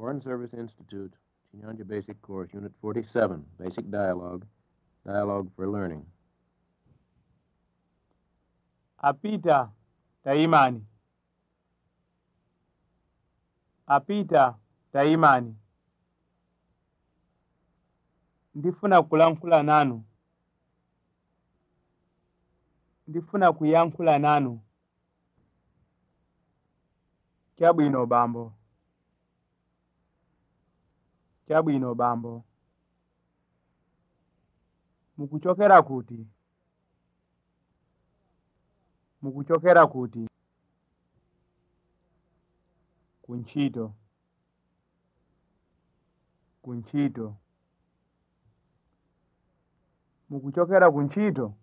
Foreign Service Institute, Chinyanja Basic Course, Unit 47, Basic Dialogue, Dialogue for Learning. apita tayimani apita tayimani ndifuna kulankhula nanu ndifuna kuyankhula nanu chabwino bambo chabwino bambo mukuchokera kuti mukuchokera kuti kuntchito kuntchito mukuchokera kuntchito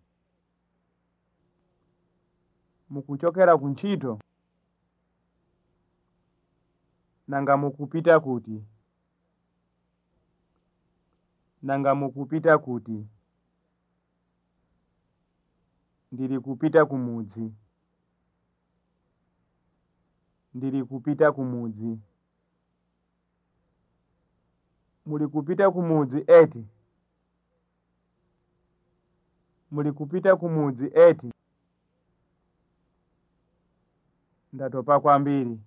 mukuchokera kuntchito nanga mukupita kuti nanga mukupita kuti ndiri kupita kumudzi ndiri kupita kumudzi muli kupita kumudzi eti muli kupita kumudzi eti ndatopa kwambiri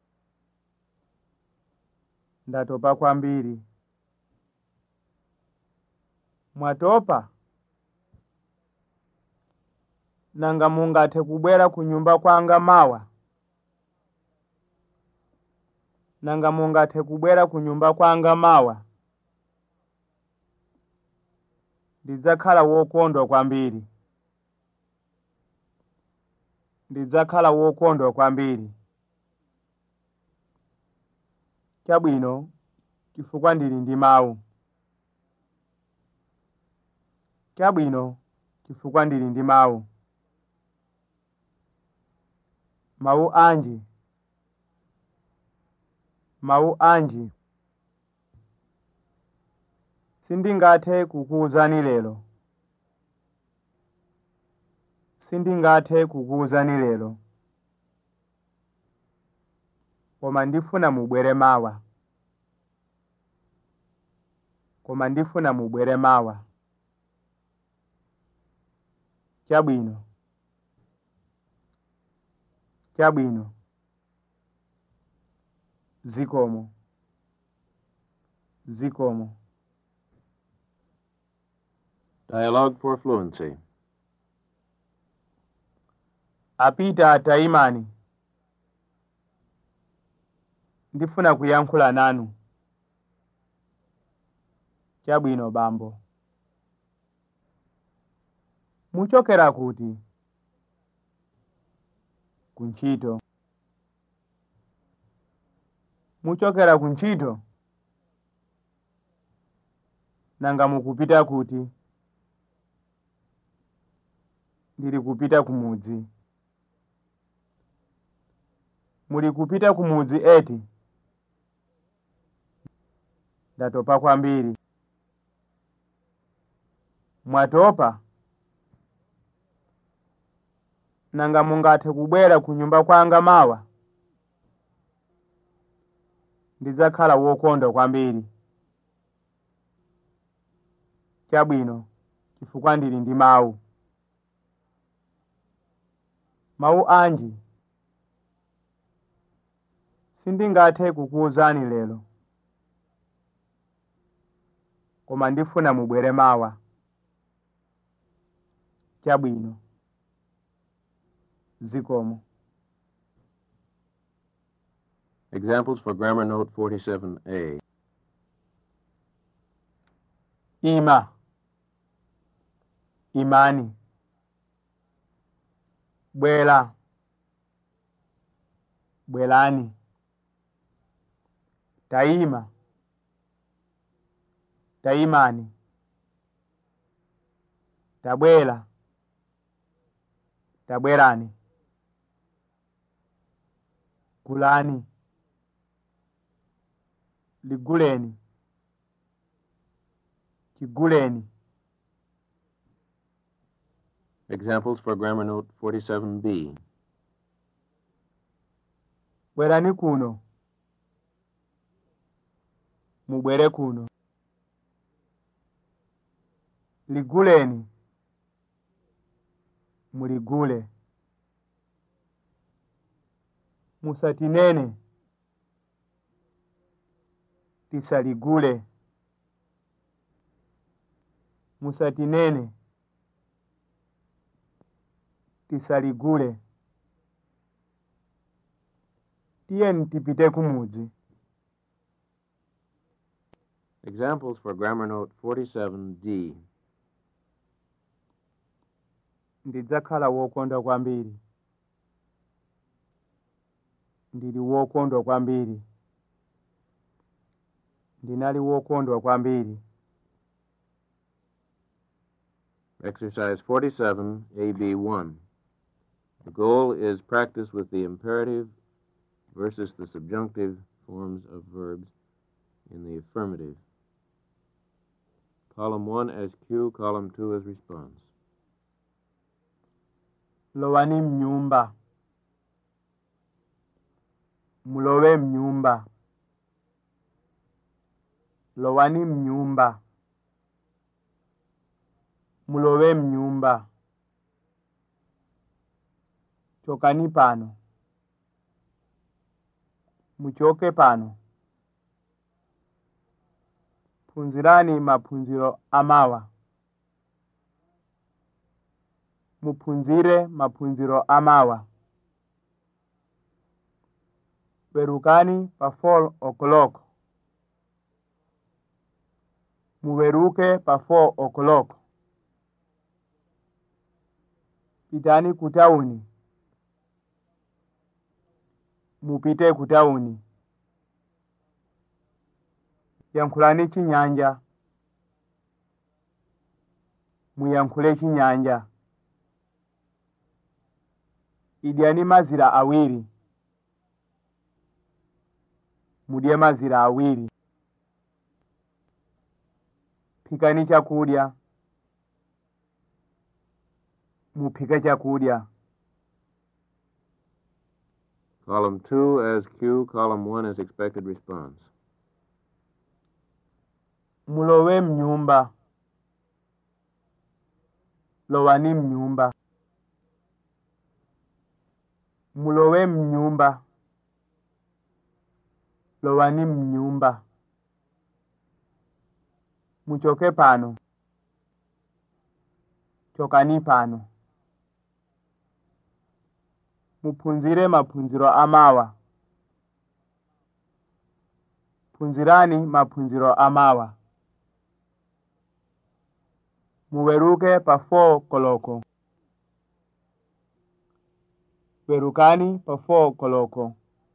ndatopa kwambiri mwatopa nanga mungathe kubwera ku nyumba kwanga mawa nanga mungathe kubwera ku nyumba kwanga mawa ndidzakhala wokondwa kwambiri ndidzakhala wokondwa kwambiri chabwino chifukwa ndili ndi mawu chabwino chifukwa ndili ndi mawu mawu anji mawu anji sindingathe kukuwuzani lero sindingathe kukuwuzani lero koma ndifuna mubwere mawa koma ndifuna mubwere mawa chabwino chabwino zikomo zikomo Dialogue for Fluency. apita tayimani ndifuna kuyankhula nanu chabwino bambo muchokera kuti kuntchito muchokera kuntchito nanga mukupita kuti ndiri kupita kumudzi muli kupita kumudzi eti ndatopa kwambiri mwatopa nanga mungathe kubwera ku nyumba kwanga mawa ndidzakhala wokondwa kwambiri chabwino chifukwa ndili ndi mawu mawu anji sindingathe kukuwuzani lero koma ndifuna mubwere mawa chabwino zikomo Examples for Grammar Note 47A. ima imani bwera bwerani tayima tayimani tabwera tabwerani gulani liguleni chiguleni Examples for Grammar Note 47B. bwerani kuno mubwere kuno liguleni muligule musatinene tisaligule musatinene tisaligule tiyeni tipite kumudzi Examples for Grammar Note 47D. ndidzakhala wokondwa kwambiri ndili wokondwa kwambiri ndinali wokondwa kwambiri Exercise 47, AB1. The goal is practice with the imperative versus the subjunctive forms of verbs in the affirmative. Column 1 as cue, column 2 as response. lowani mnyumba mulowe mnyumba lowani mnyumba mulowe mnyumba chokani pano muchoke pano phunzirani maphunziro amawa muphunzire maphunziro amawa werukani pa 4 o'clock muweruke pa 4 o'clock pitani kutauni mupite kutauni yankhulani chinyanja muyankhule chinyanja idyani mazira awiri mudye mazira awiri phikani chakudya muphike chakudya Column 2 as cue, column 1 as expected response. mulowe mnyumba lowani mnyumba mulowe mnyumba lowani mnyumba muchoke pano chokani pano muphunzire maphunziro amawa phunzirani maphunziro amawa muweruke pa 4 koloko werukani pa 4 koloko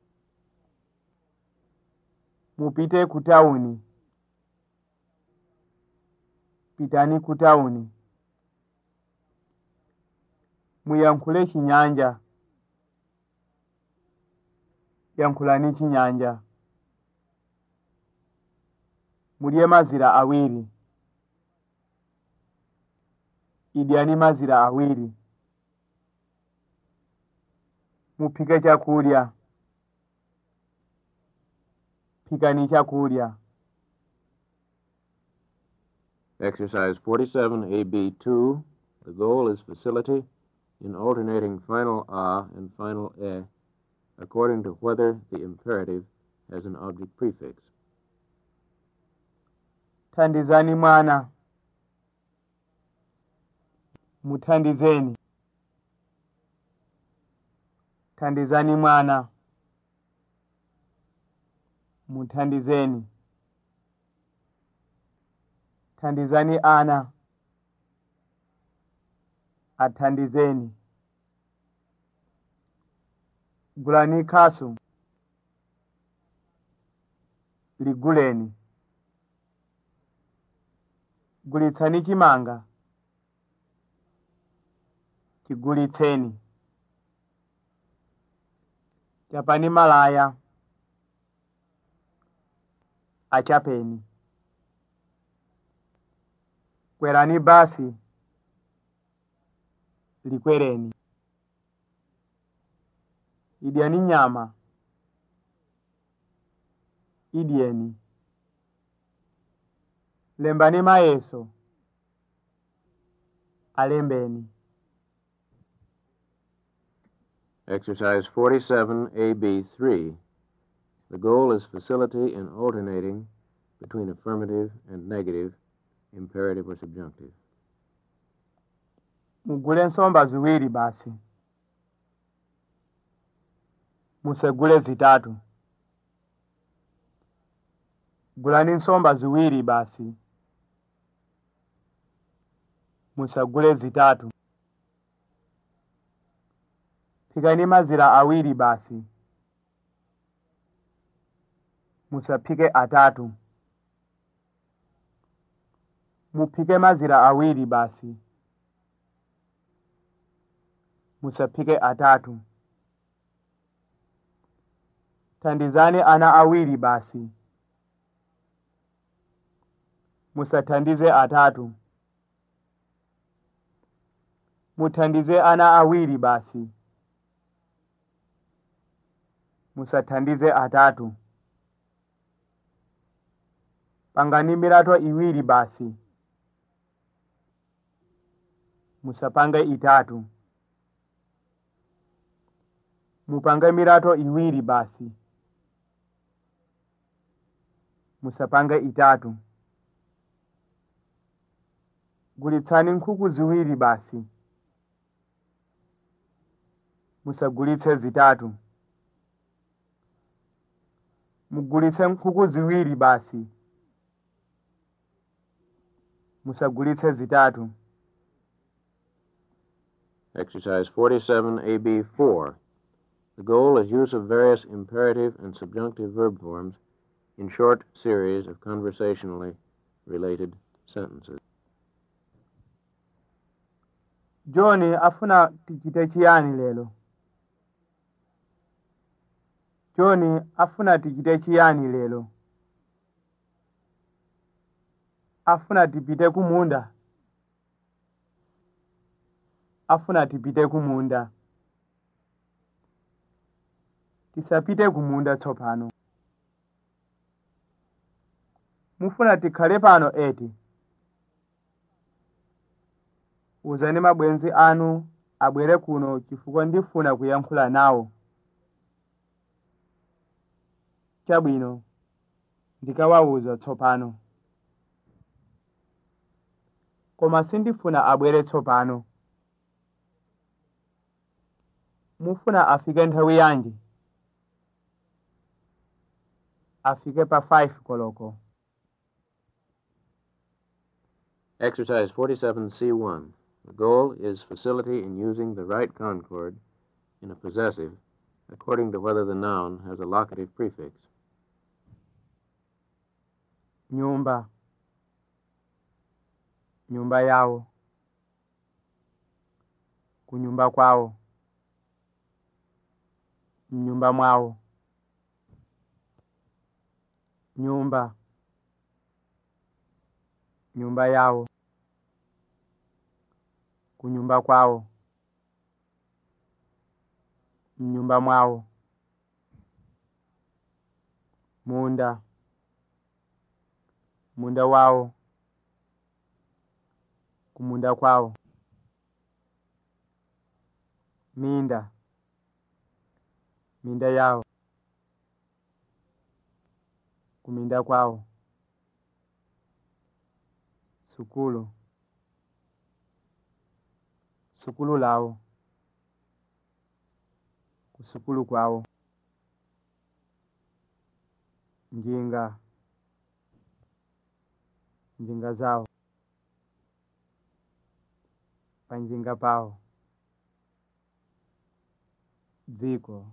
mupite kutauni pitani kutauni muyankhule chinyanja yankhulani chinyanja mudye mazira awiri idyani mazira awiri muphike chakudya phikani chakudya Exercise 47, AB2. The goal is facility in alternating final a and final e according to whether the imperative has an object prefix. thandizani mwana muthandizeni thandizani mwana muthandizeni thandizani ana athandizeni gulani khasu liguleni gulitsani chimanga chigulitseni chapani malaya achapeni kwerani basi likwereni idyani nyama idyeni lembani mayeso alembeni Exercise 47, AB3. The goal is facility in alternating between affirmative and negative, imperative or subjunctive. mugule nsomba ziwiri basi musegule zitatu gulani nsomba ziwiri basi musagule zitatu phikani mazira awiri basi musaphike atatu muphike mazira awiri basi musaphike atatu thandizani ana awiri basi musathandize atatu muthandize ana awiri basi musathandize atatu pangani mirato iwiri basi musapange itatu mupange mirato iwiri basi musapange itatu gulitsani nkhuku ziwiri basi musagulitse zitatu mugulitse nkhuku ziwiri basi musagulitse zitatu Exercise 47, AB4. The goal is use of various imperative and subjunctive verb forms in short series of conversationally related sentences. john afuna tichite chiyani lero john afuna tichite chiyani lero afuna tipite kumunda afuna tipite kumunda tisapite kumunda tsopano mufuna tikhale pano eti uzani mabwenzi anu abwere kuno chifukwa ndifuna kuyankhula nawo chabwino ndikawawuza tsopano koma sindifuna abwere tsopano mufuna afike nthawi yanji afike pa 5 koloko Exercise 47C1. The goal is facility in using the right concord in a possessive according to whether the noun has a locative prefix. nyumba nyumba yawo kunyumba kwawo mnyumba mwawo nyumba nyumba yawo kunyumba kwawo mnyumba mwawo munda munda wawo kumunda kwawo minda minda yawo kuminda kwawo sukulu sukulu lawo kusukulu kwawo njinga njinga zawo panjinga pawo dziko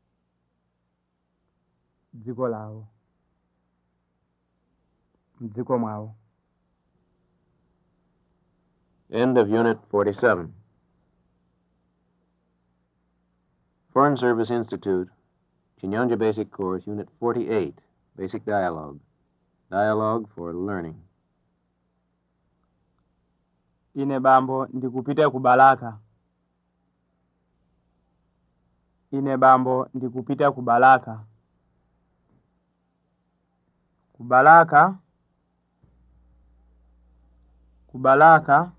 dziko lawo mdziko mwawo End of Unit 47. Foreign Service Institute, Chinyanja Basic Course, Unit 48, Basic Dialogue. Dialogue for Learning. ine bambo ndikupita ku balaka ine bambo ndikupita ku balaka ku balaka kubalaka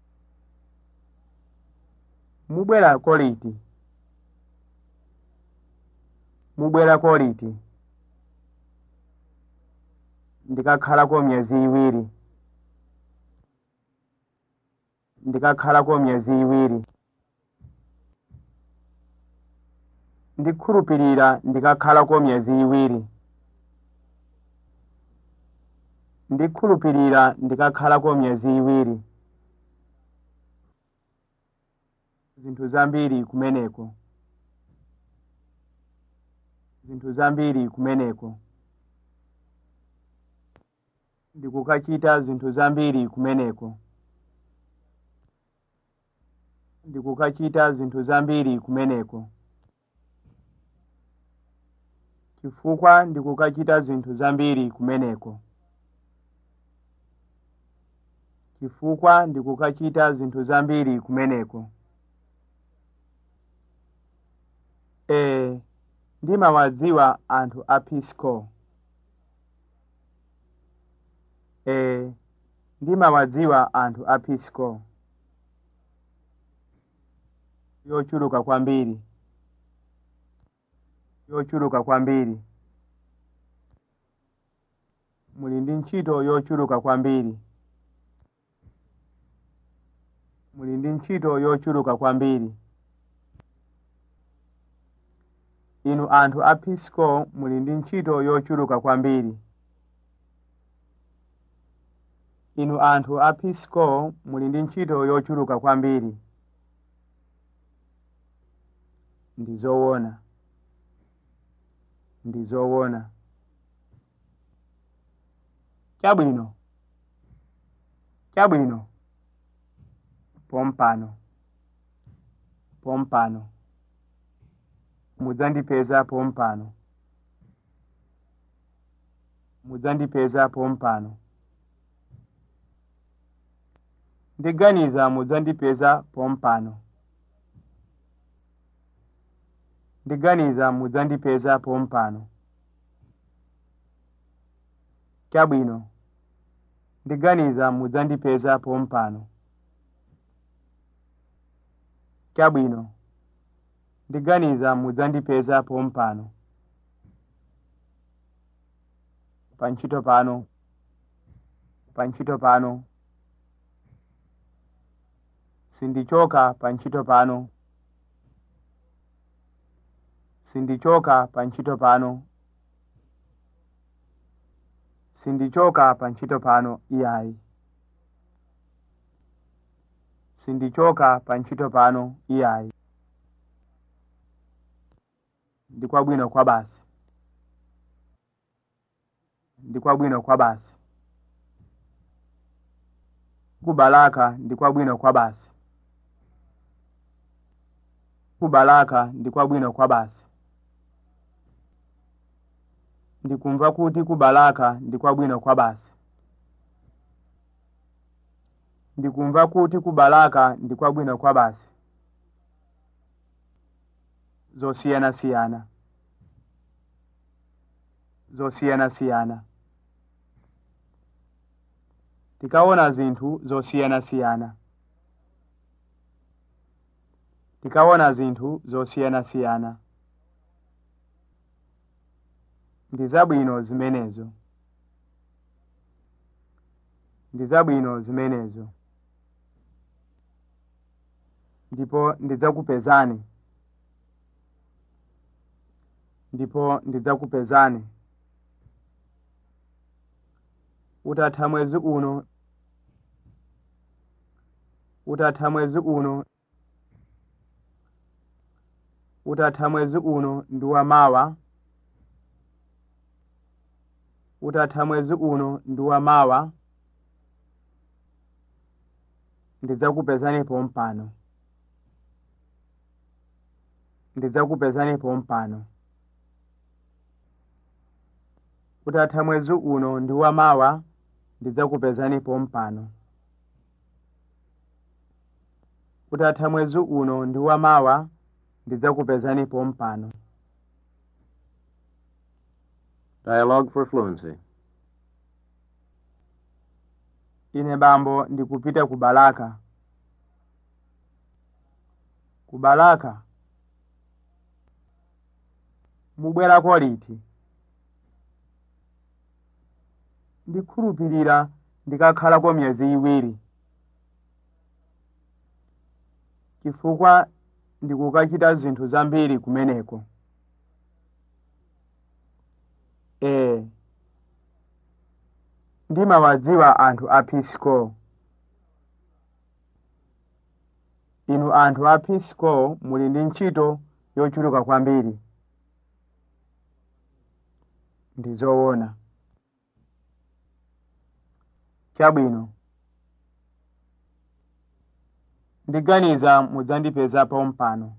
mubwera koliti mubwera koliti ndikakhalako myezi iwiri ndikakhalako myezi iwiri ndikhulupirira ndikakhalako myezi iwiri ndikhulupirira ndikakhalako myezi iwiri zinthu zambiri kumeneko zinthu zambiri kumeneko ndikukachita zinthu zambiri kumeneko ndikukachita zinthu zambiri kumeneko chifukwa ndikukachita zinthu zambiri kumeneko chifukwa ndikukachita zinthu zambiri kumeneko ee ndimawadziwa anthu a peace corps ee ndimawadziwa anthu a peace corps yochuluka kwambiri yochuluka kwambiri muli ndi ntchito yochuluka kwambiri muli ndi ntchito yochuluka kwambiri inu anthu a peace corps muli ndi ntchito yochuluka kwambiri inu anthu a peace corps muli ndi ntchito yochuluka kwambiri ndi zoona ndi zoona chabwino chabwino pompano pompano mudzandipeza pompano mudzandipeza pompano ndiganiza mudzandipeza pompano ndiganiza mudzandipeza pompano chabwino ndiganiza mudzandipeza pompano chabwino ndiganiza mudzandipeza pompano pantchito pano pantchito pano sindichoka pantchito pano sindichoka pantchito pano sindichoka pantchito pano iyayi sindichoka pantchito pano iyayi ndi kwabwino kwa basi ndi kwabwino kwa basi kubalaka ndi kwabwino kwa basi kubalaka ndi kwabwino kwa basi ndikumva kuti kubalaka ndi kwabwino kwa basi ndikumva kuti kubalaka ndi kwabwino kwa basi zosiyanasiyana zosiyanasiyana tikaona zinthu zosiyanasiyana tikaona zinthu zosiyanasiyana ndi zabwino zimenezo ndi zabwino zimenezo ndipo ndidzakupezani ndipo ndidzakupezani utatha mwezi uno utatha mwezi uno utatha mwezi uno ndi wamawa utatha mwezi uno ndi wamawa ndidzakupezani pompano ndidzakupezani pompano utatha mwezi uno ndi wamawa ndidzakupezani pompano utatha mwezi uno ndi wamawa ndidzakupezani pompano Dialogue for fluency. ine bambo ndikupita ku balaka ku balaka mubwerako liti ndikhulupirira ndikakhalako miyezi iwiri chifukwa ndikukachita zinthu zambiri kumeneko ee ndimawadziwa anthu a peace corps inu anthu a peace corps muli ndi ntchito yochuluka kwambiri ndi zoona chabwino ndiganiza mudzandipezapo mpano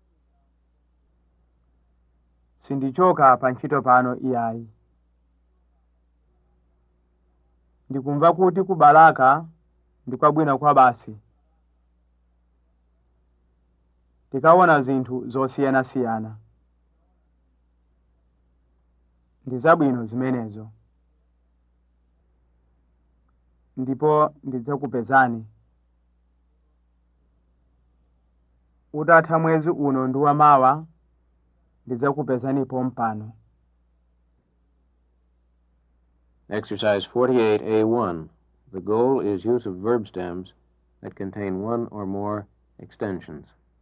sindichoka pa ntchito pano iyayi ndikumva kuti ku balaka ndikwabwino kwa basi tikaona zinthu zosiyanasiyana ndi zabwino zimenezo ndipo ndidzakupezani utatha mwezi uno ndi wamawa ndidzakupezanipo mpano Exercise 48A1. The goal is use of verb stems that contain one or more extensions.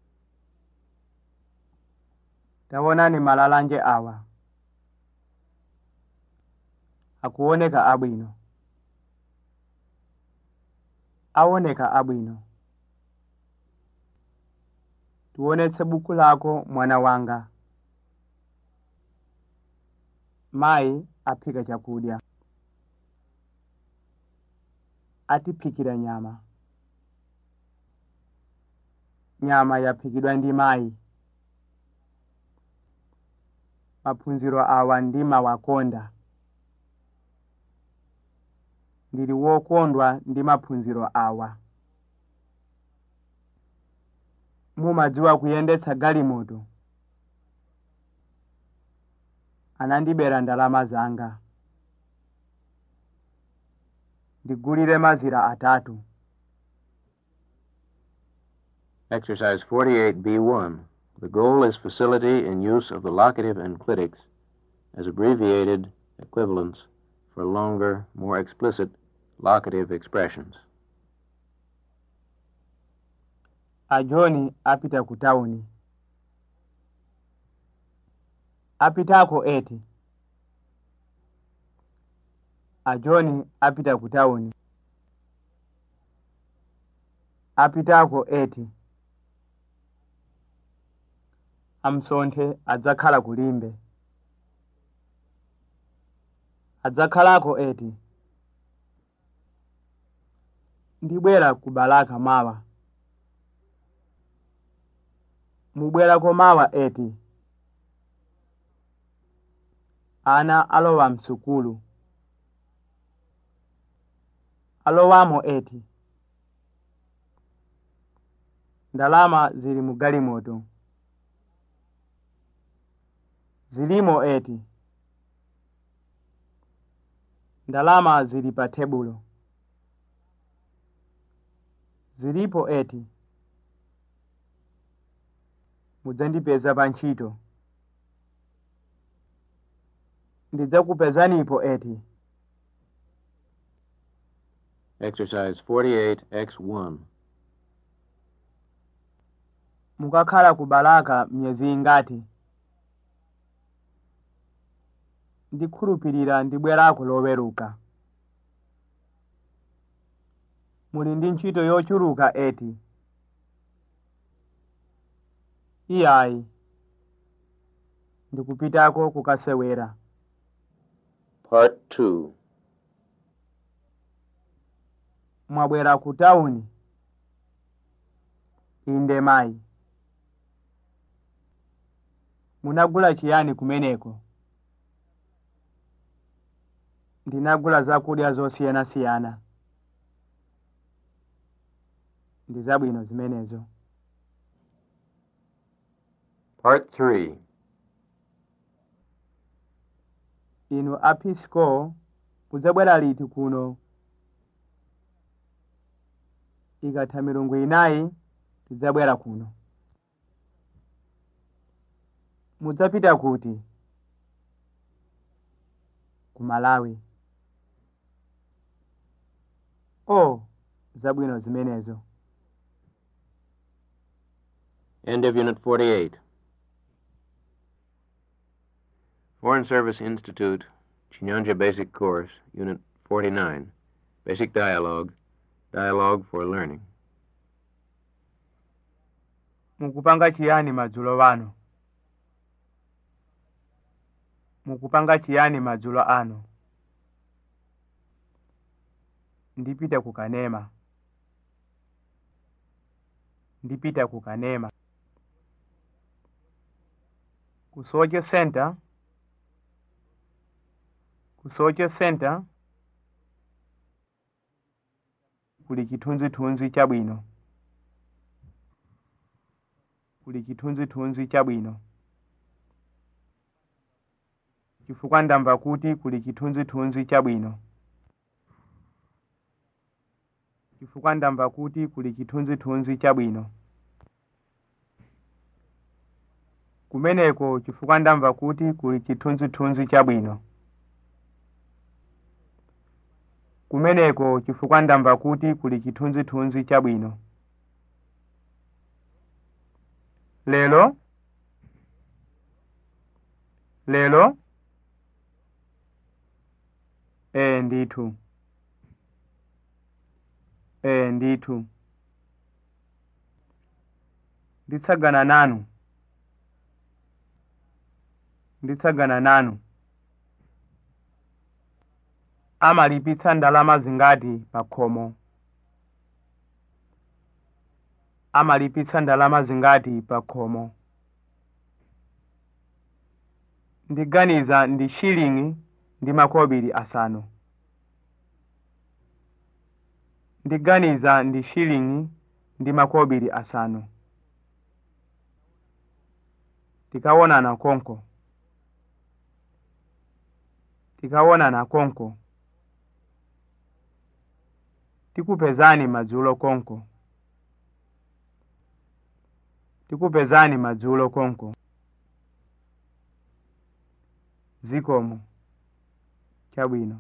taonani malalanje awa akuoneka abwino aoneka abwino tionetse buku lako mwana wanga mayi aphika chakudya atiphikira nyama nyama yaphikidwa ndi mayi maphunziro awa ndimawakonda ndili wokondwa ndi maphunziro awa mumadziwa kuyendetsa galimoto anandibera ndalama zanga ndigulire mazira atatu Exercise 48B1. The goal is facility in use of the locative and clitics as abbreviated equivalents for longer, more explicit locative expressions. ajoni apita ku tawuni apitako eti ajoni apita ku tawuni apitako eti amsonthe adzakhala kulimbe adzakhalako eti ndibwera ku balaka mawa mubwerako mawa eti ana alowa msukulu alowamo eti ndalama zili mu galimoto zilimo eti ndalama zili pa tebulo zilipo eti mudzandipeza pa ntchito ndidzakupezanipo eti Exercise 48X1. mukakhala ku balaka myezi ingati ndikhulupirira ndibwerako loweruka muli ndi ntchito yochuluka eti iyayi ndikupitako kukasewera Part 2. mwabwera ku tawuni inde mayi munagula chiyani kumeneko ndinagula zakudya zosiyanasiyana ndi zabwino zimenezo Part 3. inu apisco mudzabwera liti kuno ikatha milungu inayi tidzabwera kuno mudzapita kuti ku malawi o zabwino zimenezo End of Unit 48. Foreign Service Institute, Chinyanja Basic Course, Unit 49. Basic Dialogue. Dialogue for Learning. mukupanga chiyani madzulo ano mukupanga chiyani madzulo ano ndipita ku kanema ndipita ku kanema ku soche center ku soche center kuli chithunzithunzi chabwino kuli chithunzithunzi chabwino chifukwa ndamva kuti kuli chithunzithunzi chabwino chifukwa ndamva kuti kuli chithunzithunzi chabwino kumeneko chifukwa ndamva kuti kuli chithunzithunzi chabwino kumeneko chifukwa ndamva kuti kuli chithunzithunzi chabwino lero lero ee ndithu ee ndithu nditsagana nanu nditsagana nanu amalipitsa ndalama zingati pa khomo amalipitsa ndalama zingati pa khomo ndiganiza ndi shilingi ndi makobiri asanu ndiganiza ndi shilingi ndi makobiri asanu tikawonana konko tikawonana konko tikupezani madzulo konko tikupezani madzulo konko zikomo chabwino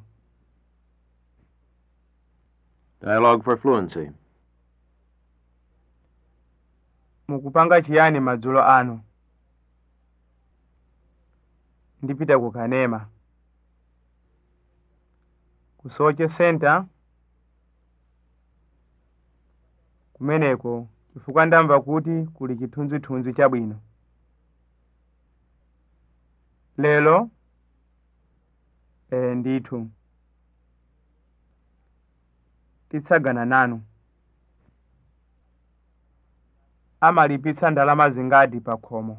Dialogue for Fluency. mukupanga chiyani madzulo ano ndipita ku kanema ku soche center kumeneko chifukwa ndamva kuti kuli chithunzithunzi chabwino lero ee ndithu titsagana nanu amalipitsa ndalama zingati pa khomo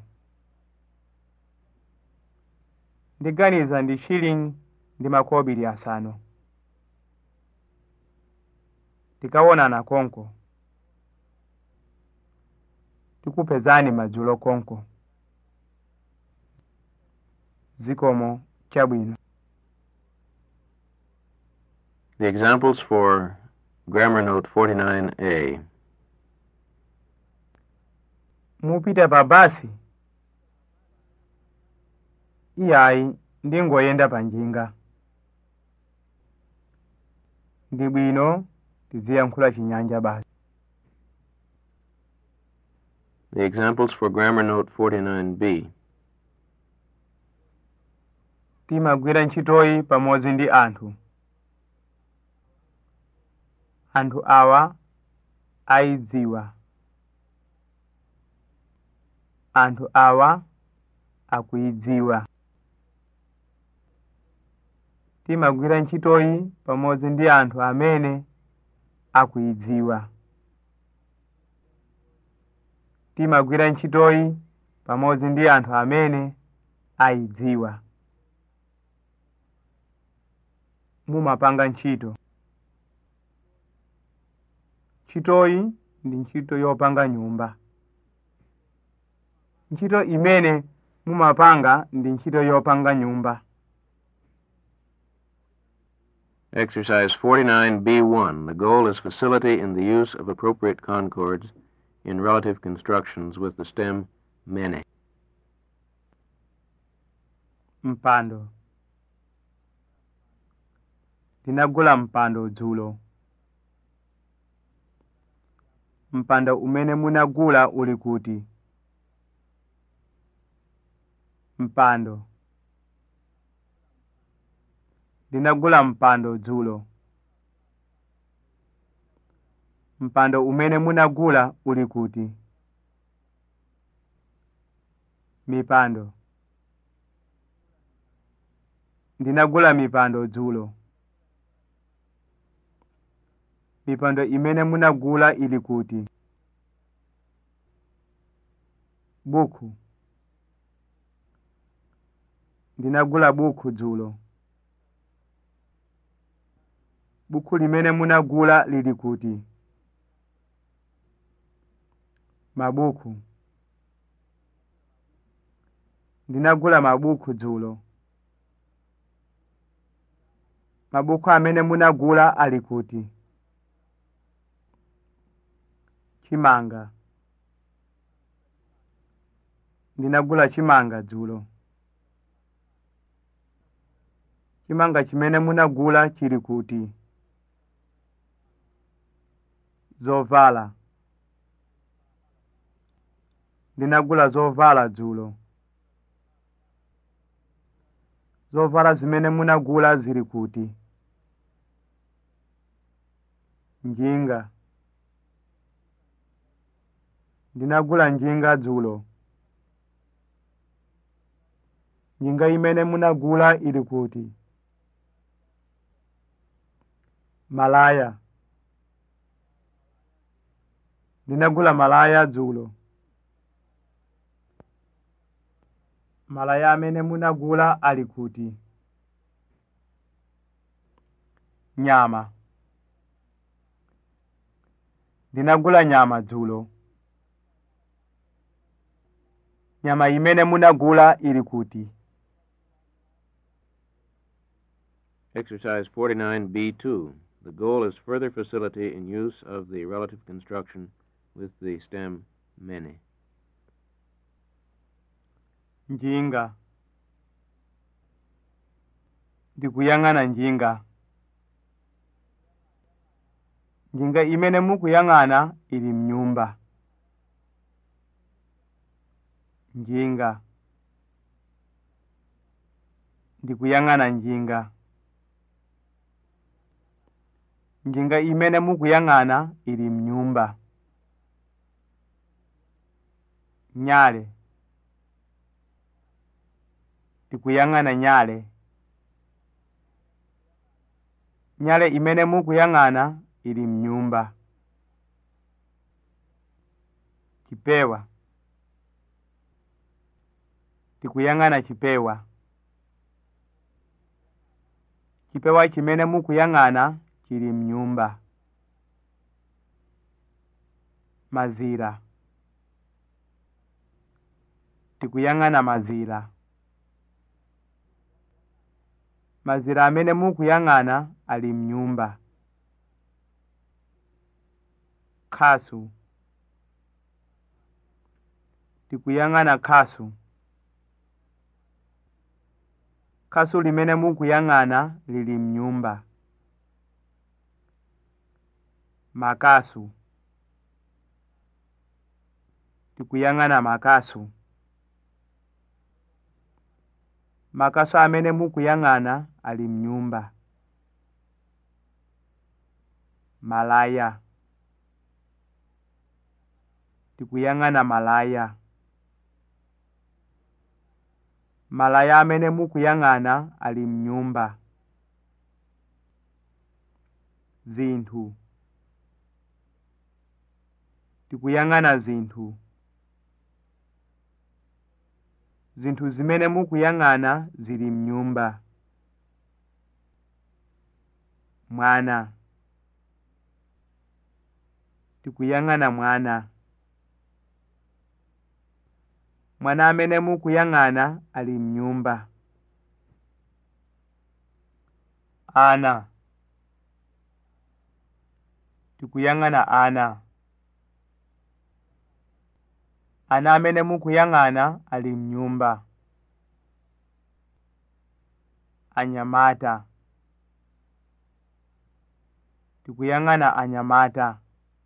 ndiganiza ndi shilingi ndi makobiri asanu tikawonana konko tikupezani madzulo konko zikomo chabwino The examples for Grammar Note 49A. mupita pa basi iyayi ndingoyenda pa njinga ndi bwino tiziyankhula chinyanja basi The examples for Grammar Note 49B. timagwira ntchitoyi pamodzi ndi anthu anthu awa ayidziwa anthu awa akuyidziwa timagwira ntchitoyi pamodzi ndi anthu amene akuyidziwa timagwira ntchitoyi pamodzi ndi anthu amene ayidziwa mumapanga ntchito ntchitoyi ndi ntchito yopanga nyumba ntchito imene mumapanga ndi ntchito yopanga nyumba Exercise 49B1. The goal is facility in the use of appropriate concords in relative constructions with the stem many. mpando ndinagula mpando dzulo mpando umene munagula uli kuti mpando ndinagula mpando dzulo mpando umene munagula uli kuti mipando ndinagula mipando dzulo mipando imene munagula ili kuti buku ndinagula buku dzulo buku limene munagula lili kuti mabuku ndinagula mabuku dzulo mabuku amene munagula ali kuti chimanga ndinagula chimanga dzulo chimanga chimene munagula chili kuti zovala ndinagula zovala dzulo zovala zimene munagula zili kuti njinga ndinagula njinga dzulo njinga imene munagula ili kuti malaya ndinagula malaya dzulo malaya amene munagula ali kuti nyama ndinagula nyama dzulo nyama imene munagula ili kuti Exercise 49B2. The goal is further facility in use of the relative construction with the stem many. njinga ndikuyang'ana njinga njinga imene mukuyang'ana ili mnyumba njinga ndikuyang'ana njinga njinga imene mukuyang'ana ili mnyumba nyale ndikuyang'ana nyale nyale imene mukuyang'ana ili mnyumba chipewa ndikuyang'ana chipewa chipewa chimene mukuyang'ana chili mnyumba mazira ndikuyang'ana mazira mazira amene mukuyang'ana ali mnyumba khasu ndikuyang'ana khasu khasu limene mukuyang'ana lili mnyumba makasu ndikuyang'ana makasu makasu amene mukuyang'ana ali mnyumba malaya ndikuyang'ana malaya malaya amene mukuyang'ana ali mnyumba zinthu ndikuyang'ana zinthu zinthu zimene mukuyang'ana zili mnyumba mwana ndikuyang'ana mwana mwana amene mukuyang'ana ali mnyumba ana tikuyang'ana ana ana amene mukuyang'ana ali mnyumba anyamata tikuyang'ana anyamata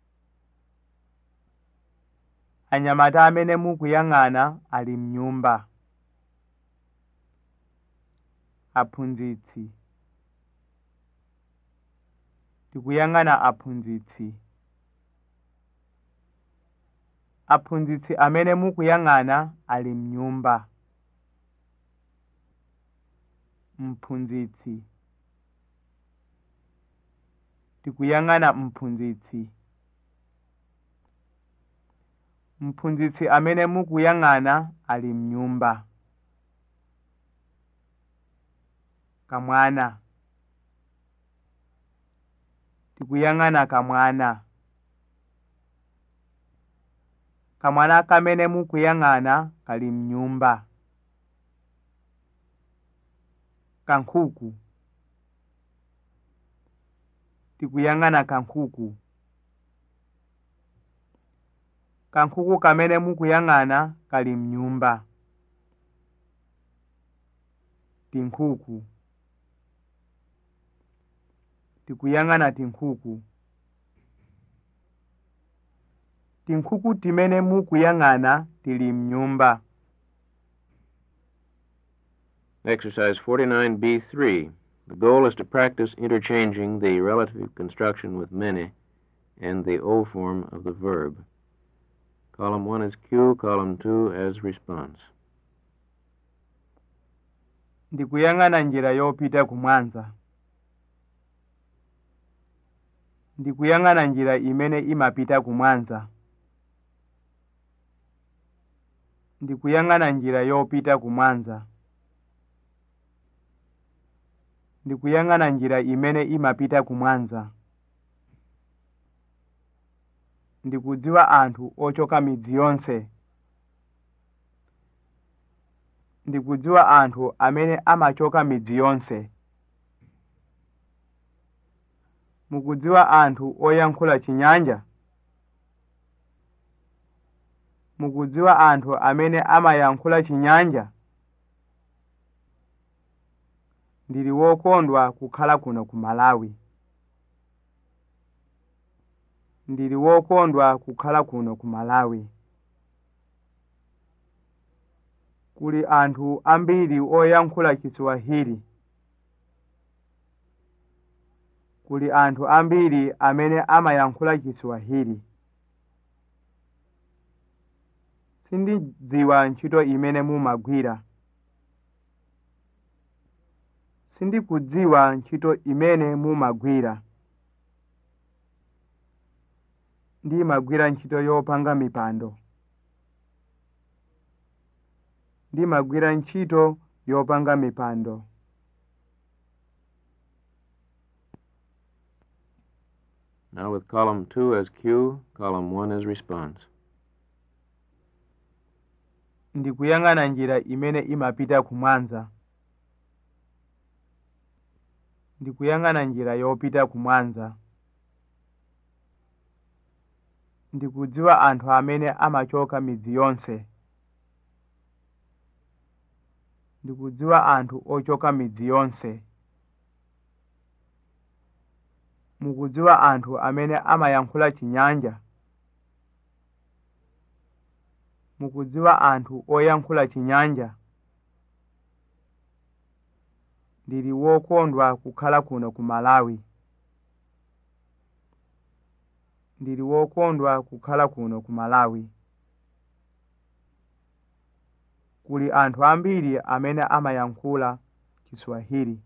anyamata amene mukuyang'ana ali mnyumba aphunzitsi tikuyang'ana aphunzitsi aphunzitsi amene mukuyang'ana ali mnyumba mphunzitsi tikuyang'ana mphunzitsi mphunzitsi amene mukuyang'ana ali mnyumba kamwana tikuyang'ana kamwana kamwana kamene mukuyang'ana kali mnyumba kankhuku tikuyang'ana kankhuku kankhuku kamene mukuyang'ana kali mnyumba tinkhuku tikuyang'ana tinkhuku tinkhuku timene mukuyang'ana tili mnyumba Exercise 49B3. The goal is to practice interchanging the relative construction with many and the O form of the verb. Column 1 is cue, column 2 as response. ndikuyang'ana njira yopita kumwanza ndikuyang'ana njira imene imapita kumwanza ndikuyang'ana njira yopita kumwanza ndikuyang'ana njira imene imapita kumwanza ndikudziwa anthu ochoka midzi yonse ndikudziwa anthu amene amachoka midzi yonse mukudziwa anthu oyankhula chinyanja mukudziwa anthu amene amayankhula chinyanja ndili wokondwa kukhala kuno ku malawi ndili wokondwa kukhala kuno ku malawi kuli anthu ambiri oyankhula chiswahili kuli anthu ambiri amene amayankhula chiswahili sindidziwa ntchito imene mumagwira sindikudziwa ntchito imene mumagwira ndimagwira ntchito yopanga mipando ndimagwira ntchito yopanga mipando Now with column 2 as cue, column 1 as response. ndikuyang'ana njira imene imapita kumwanza ndikuyang'ana njira yopita kumwanza ndikudziwa anthu amene amachoka midzi yonse ndikudziwa anthu ochoka midzi yonse mukudziwa anthu amene amayankhula chinyanja mukudziwa anthu oyankhula chinyanja ndili wokondwa kukhala kuno ku malawi ndili wokondwa kukhala kuno ku malawi kuli anthu ambiri amene amayankhula chiswahili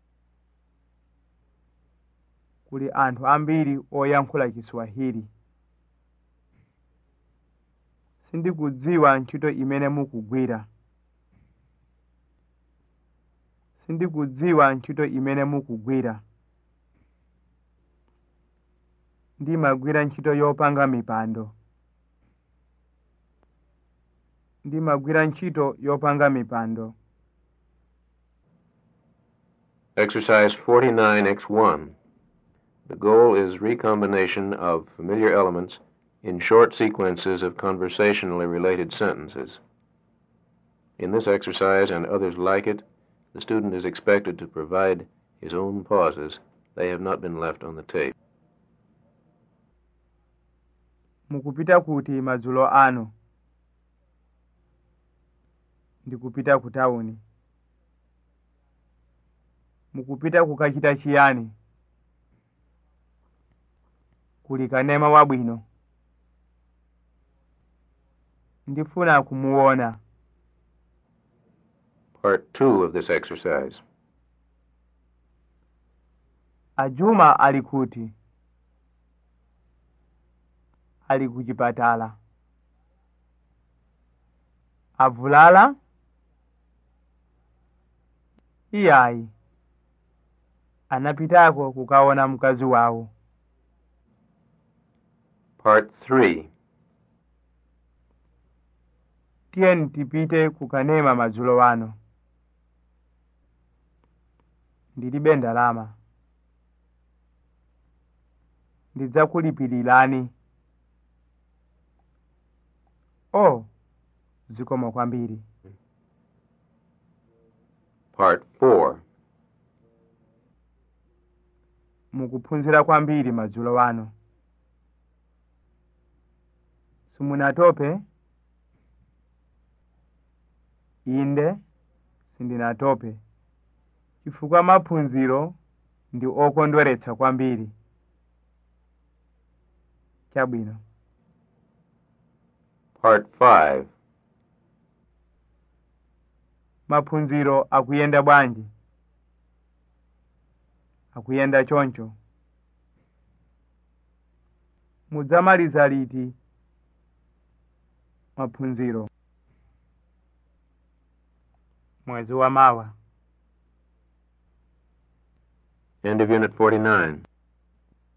kuli anthu ambiri oyankhula chiswahili sindikudziwa ntchito imene mukugwira sindikudziwa ntchito imene mukugwira ndimagwira ntchito yopanga mipando ndimagwira ntchito yopanga mipando Exercise 49X1. The goal is recombination of familiar elements in short sequences of conversationally related sentences. In this exercise and others like it, the student is expected to provide his own pauses. They have not been left on the tape. mukupita kuti madzulo ano ndikupita ku tawuni mukupita kukachita chiyani kuli kanema wabwino ndifuna kumuona Part two of this exercise. ajuma ali kuti ali kuchipatala avulala iyayi anapitako kukaona mkazi wawo Part three. tiyeni tipite kukanema madzulo wano ndilibe ndalama ndidzakulipirirani o zikomo kwambiri Part four. mukuphunzira kwambiri madzulo wano simunatope inde sindinatope chifukwa maphunziro ndi okondweretsa kwambiri chabwino Part five. maphunziro akuyenda bwanji akuyenda choncho mudzamaliza liti maphunziro mwezi wa mawa End of Unit 49.